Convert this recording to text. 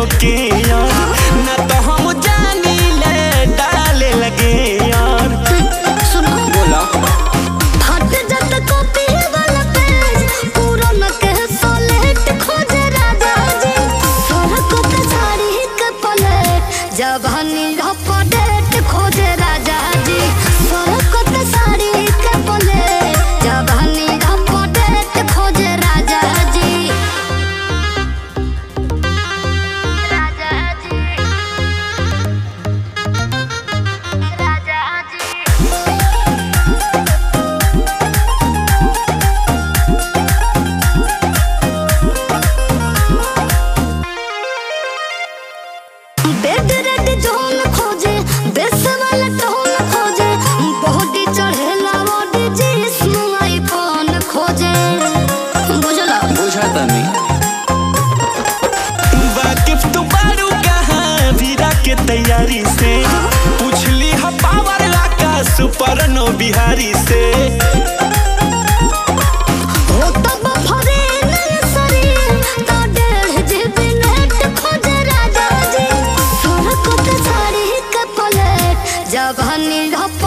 के यार ना तो हम जानी ले डाले लगे यार सुनो बोला फट जत कॉपी वाला पेज पूरा न के सोलेट खोजे राजा जी सोहर को ते साड़ी के पलेट जवानी लपडेट खोजे राजा जी सोहर को ते साड़ी के पलेट जवानी लपडेट खोजे राजा जी राजा जी राजा जी बेड रेड जोन खोजे बेस वाला टोन खोजे बॉडी चढ़ेला बॉडी जिस्म आईफोन खोजे बुझला बुझाता नहीं वाकिफ तू बारू कहाँ वीरा के तैयारी से पूछली हा पावर लाका सुपर नो बिहारी से हो तब फरे नय शरीर तो डेढ़ जीबी नेट खोजे राजा जी सोना को ते साड़ी के पलेट जवानी रप